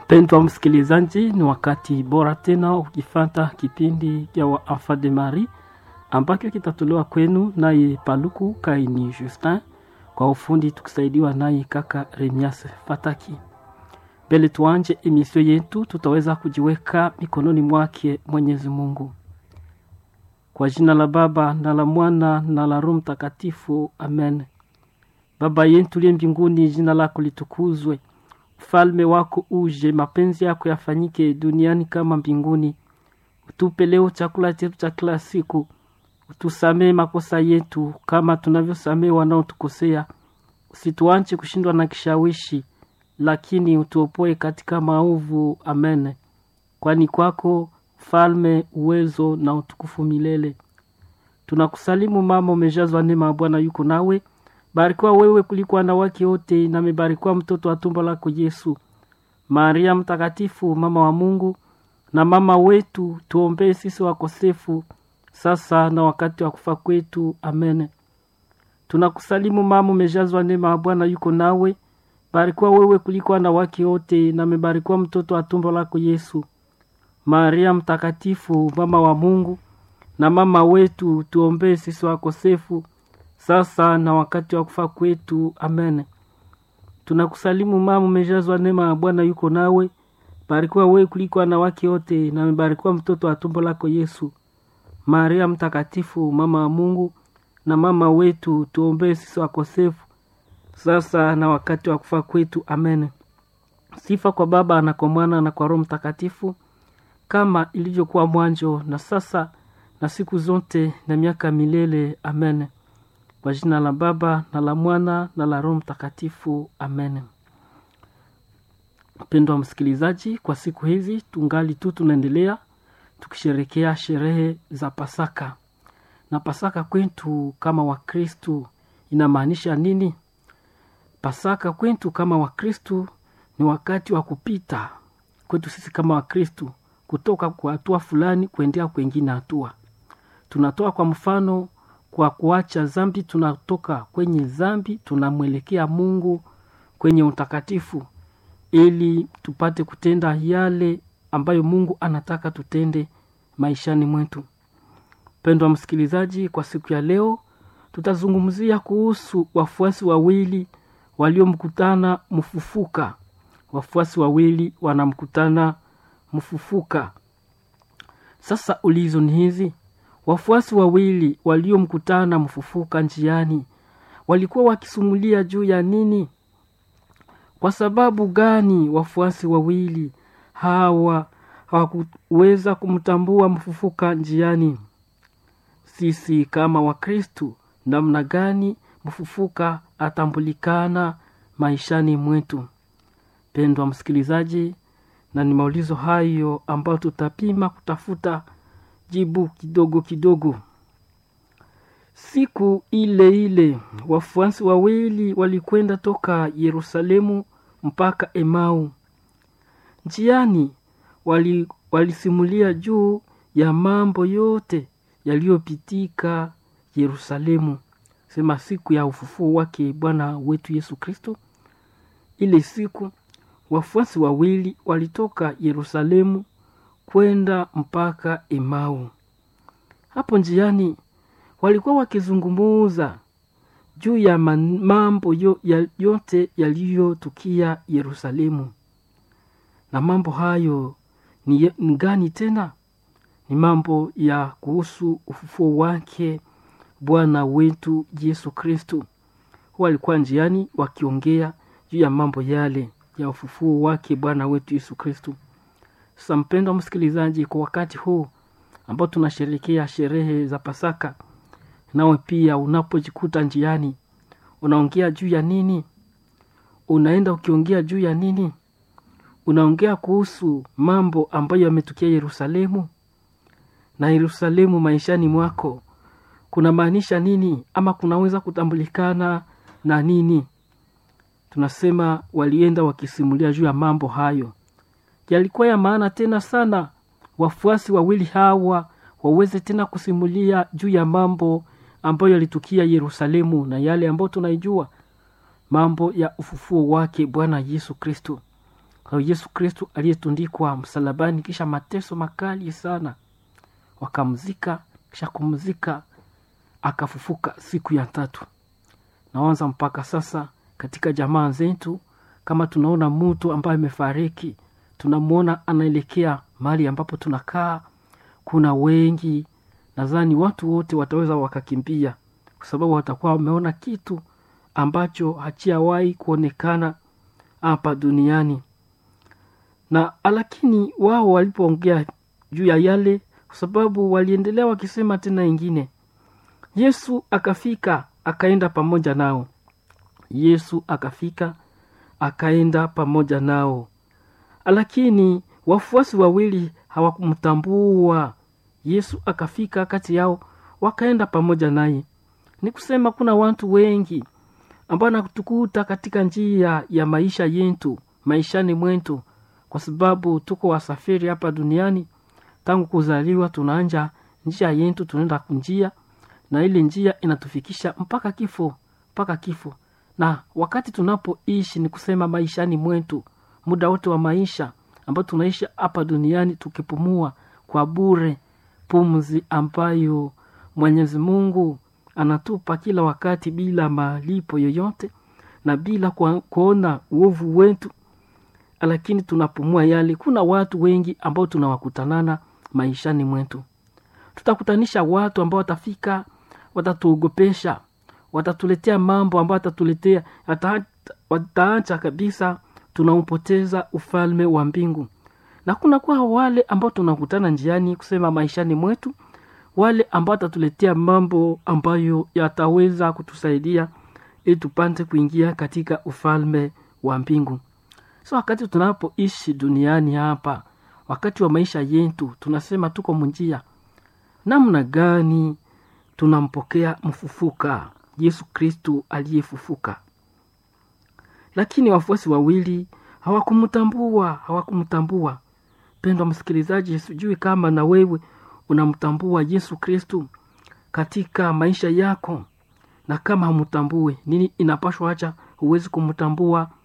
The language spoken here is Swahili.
Mpendwa msikilizaji, ni wakati bora tena ukifata kipindi cha wa Enfant de Marie ambacho kitatolewa kwenu naye Paluku Kaini Justin, kwa ufundi tukisaidiwa naye kaka Remias Fataki. Mbele tuanje emisio yetu, tutaweza kujiweka mikononi mwake Mwenyezi Mungu. Kwa jina la Baba na la Mwana na la Roho Mtakatifu, amen. Baba yetu liye mbinguni, jina lako litukuzwe, ufalme wako uje, mapenzi yako yafanyike duniani kama mbinguni. Utupe leo chakula chetu cha kila siku, utusamee makosa yetu kama tunavyosamee wanaotukosea, usituache kushindwa na kishawishi, lakini utuopoe katika maovu. Amen. Kwani kwako ufalme, uwezo na utukufu milele. Tunakusalimu mama, umejazwa neema ya Bwana yuko nawe, barikiwa wewe kuliko wanawake wote, na amebarikiwa mtoto wa tumbo lako Yesu. Maria Mtakatifu, mama wa Mungu na mama wetu, tuombee sisi wakosefu, sasa na wakati wa kufa kwetu. Amen. Tunakusalimu mama, umejazwa neema ya Bwana yuko nawe, barikiwa wewe kuliko wanawake wote, na amebarikiwa mtoto wa tumbo lako Yesu. Maria Mtakatifu, mama wa Mungu na mama wetu, tuombee sisi wakosefu, sasa na wakati wa kufa kwetu. Amen. Tunakusalimu mama, umejazwa neema ya Bwana yuko nawe, barikiwa wewe kuliko wanawake wote, na amebarikiwa mtoto wa tumbo lako Yesu. Maria Mtakatifu, mama wa Mungu na mama wetu, tuombee sisi wakosefu, sasa na wakati wa kufa kwetu. Amen. Sifa kwa Baba na kwa Mwana na kwa Roho Mtakatifu, kama ilivyokuwa mwanzo na sasa na siku zote na miaka milele. Amen. Kwa jina la Baba na la Mwana na la Roho Mtakatifu. Amen. Mpendwa msikilizaji, kwa siku hizi tungali tu tunaendelea tukisherekea sherehe za Pasaka. Na Pasaka kwetu kama Wakristu inamaanisha nini? Pasaka kwetu kama Wakristu ni wakati wa kupita kwetu sisi kama Wakristu kutoka kwa hatua fulani kuendea kwengine hatua. Tunatoa kwa mfano, kwa kuacha zambi, tunatoka kwenye zambi tunamwelekea Mungu kwenye utakatifu, ili tupate kutenda yale ambayo Mungu anataka tutende maishani mwetu. Mpendwa msikilizaji, kwa siku ya leo tutazungumzia kuhusu wafuasi wawili waliomkutana mfufuka. Wafuasi wawili wanamkutana mfufuka. Sasa ulizo ni hizi: wafuasi wawili waliomkutana mfufuka njiani walikuwa wakisumulia juu ya nini? Kwa sababu gani wafuasi wawili hawa hawakuweza kumtambua mfufuka njiani? Sisi kama Wakristu, namna gani mfufuka atambulikana maishani mwetu? Pendwa msikilizaji, na ni maulizo hayo ambayo tutapima kutafuta jibu kidogo kidogo. Siku ile ile wafuasi wawili walikwenda toka Yerusalemu mpaka Emau. Njiani wali, walisimulia juu ya mambo yote yaliyopitika Yerusalemu, sema siku ya ufufuo wake Bwana wetu Yesu Kristo. Ile siku wafuasi wawili walitoka Yerusalemu kwenda mpaka Emau. Hapo njiani walikuwa wakizungumuza juu ya mambo yo, ya, yote yaliyotukia Yerusalemu. Na mambo hayo ni, ni gani tena? Ni mambo ya kuhusu ufufuo wake Bwana wetu Yesu Kristo. Walikuwa njiani wakiongea juu ya mambo yale ya ufufuo wake Bwana wetu Yesu Kristo. Sasa mpendwa msikilizaji, kwa wakati huu ambao tunasherekea sherehe za Pasaka, nawe pia unapojikuta njiani unaongea juu ya nini? Unaenda ukiongea juu ya nini? Unaongea kuhusu mambo ambayo yametukia Yerusalemu. Na Yerusalemu maishani mwako kuna maanisha nini, ama kunaweza kutambulikana na nini? Tunasema walienda wakisimulia juu ya mambo hayo, yalikuwa ya maana tena sana wafuasi wawili hawa waweze tena kusimulia juu ya mambo ambayo yalitukia Yerusalemu na yale ambayo tunaijua mambo ya ufufuo wake Bwana Yesu Kristo. Yesu Kristu aliyetundikwa msalabani, kisha mateso makali sana, wakamzika. Kisha kumzika akafufuka siku ya tatu. Naanza mpaka sasa katika jamaa zetu, kama tunaona mtu ambaye amefariki, tunamwona anaelekea mahali ambapo tunakaa, kuna wengi, nadhani watu wote wataweza wakakimbia, kwa sababu watakuwa wameona kitu ambacho hachiawahi kuonekana hapa duniani. Na lakini wao walipoongea juu ya yale, kwa sababu waliendelea wakisema tena ingine, Yesu akafika akaenda pamoja nao. Yesu akafika akaenda pamoja nao, lakini wafuasi wawili hawakumtambua. Yesu akafika kati yao, wakaenda pamoja naye. Ni kusema kuna watu wengi ambao natukuta katika njia ya maisha yetu, maishani mwetu, kwa sababu tuko wasafiri hapa duniani. Tangu kuzaliwa tunaanja njia yetu, tunaenda kunjia na ile njia inatufikisha mpaka kifo, mpaka kifo. Na wakati tunapoishi ni kusema maishani mwetu, muda wote wa maisha ambao tunaishi hapa duniani, tukipumua kwa bure, pumzi ambayo Mwenyezi Mungu anatupa kila wakati bila malipo yoyote na bila kuona uovu wetu, lakini tunapumua yale. Kuna watu wengi ambao tunawakutanana maishani mwetu, tutakutanisha watu ambao watafika watatuogopesha, watatuletea mambo ambayo watatuletea, wataacha kabisa tunaupoteza ufalme wa mbingu. Na kuna kwa wale ambao tunakutana njiani, kusema maishani mwetu, wale ambao watatuletea mambo ambayo yataweza kutusaidia ili tupate kuingia katika ufalme wa mbingu. So wakati tunapoishi duniani hapa, wakati wa maisha yetu, tunasema tuko munjia, namna gani tunampokea mfufuka Yesu Kristu aliyefufuka. Lakini wafuasi wawili hawakumtambua, hawakumtambua. Pendwa msikilizaji, sijui kama na wewe unamtambua Yesu Kristu katika maisha yako, na kama hamtambue, nini inapashwa acha huwezi kumtambua